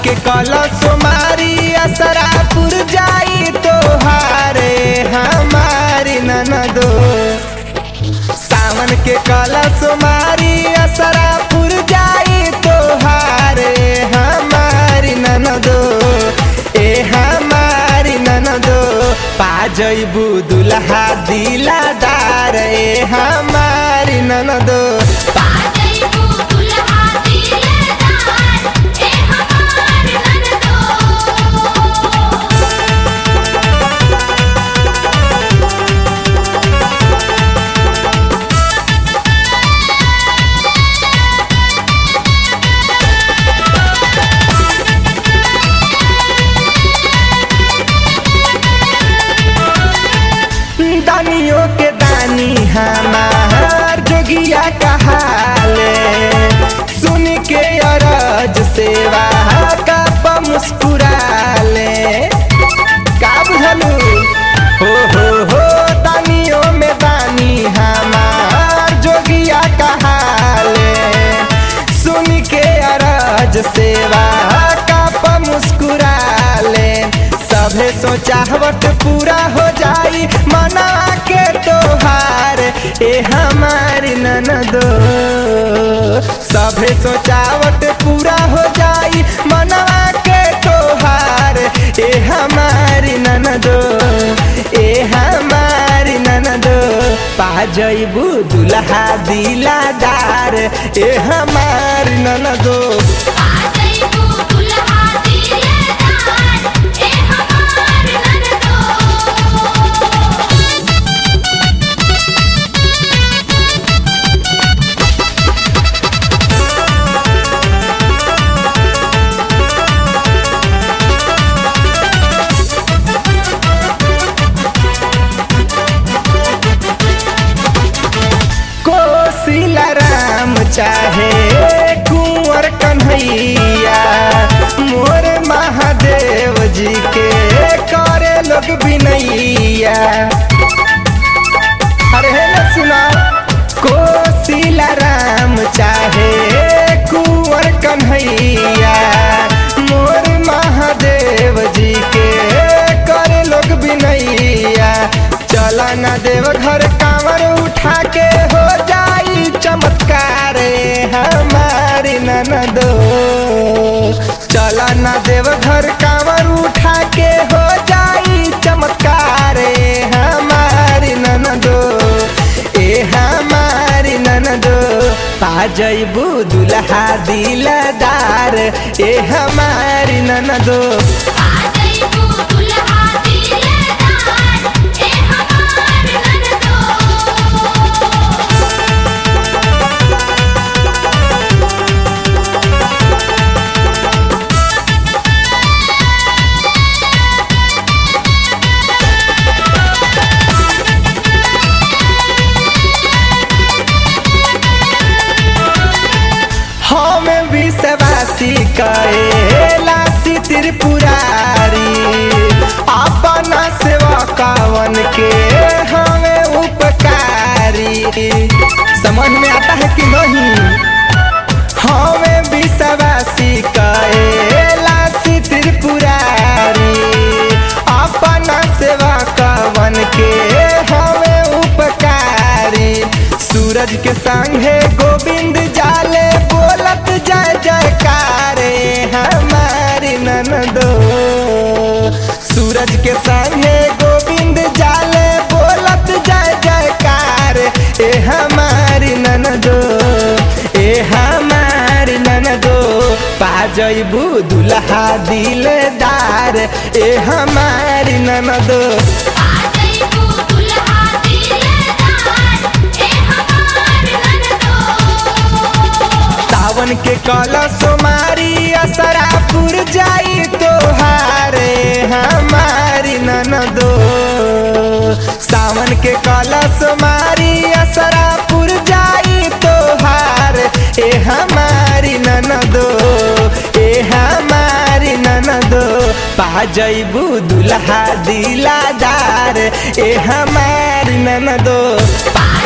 के कलश मारी असरापुर जाई तोहारे हमारी ननदो सावन के कलश मारी असरापुर जाई तोहारे हमारी ननदो ए हमारी ननदो पा जइबू दुल्हा दिलादार ए हमारी ननदो पाजैबू दुल्हा दिलदार ए हमार ननदो दानियों के दानी हमार जोगिया कहाले सुन के अरज सेवा का मुस्कुराले का बुझलू हो हो हो दानियों में दानी हमार जोगिया कहाले सुन के अरज सेवा का मुस्कुराले सभे सोचावट पूरा हो जाई मना के तोहार ए हमारी ननदो सभे सोचावट पूरा हो जाई मना के तोहार ए हमारी ननदो ए हमारी ननदो पा जइबू दुल्हा दिलादार ए हमारी ननदो पाजैबू दुल्हा दिलदार ए हमार ननदो कोसिला राम चाहे कुंवर कन्हैया मोर महादेव जी के करे लोग बिनैया अरे हे न सुना कोसिला राम चाहे कुंवर कन्हैया मोर महादेव जी के करे लोग बिनैया चला ना देव घर कांवर उठा के हो जाई चमत्कार हमारी ननदो चला ना देव घर कांवर उठा के हो जाई चमत्कार हमारी ननदो ए हमारी ननदो पा जइबू दुल्हा दिलदार ए हमारी ननदो पाजैबू दुल्हा दिलदार ए हमार ननदो हम विश्वासी कैलासी त्रिपुरारी अपना सेवा कावन के हमें उपकारी समझ में आता है कि नहीं हमें विश्वासी कैलासी त्रिपुरारी अपना सेवा कवन के हमें उपकारी सूरज के संगे गोविंद जाले बोलत जय जयकारे हमारी ननदो सूरज के संगे गोविंद जाले बोलत जय जयकार ए हमारी ननदो ए हमारी ननदो पा जइबू दुल्हा दिलदार ए हमारी ननदो पाजैबू दुल्हा दिलदार ए हमार ननदो सावन के कलश मारी असरापुर जाई तोहारे हमारी ननदो सावन के कलश मारी असरापुर जाई तोहार ए हमारी ननदो ए हमारी ननदो पा जइबू दुल्हा दिलादार ए हमारी ननदो पाजैबू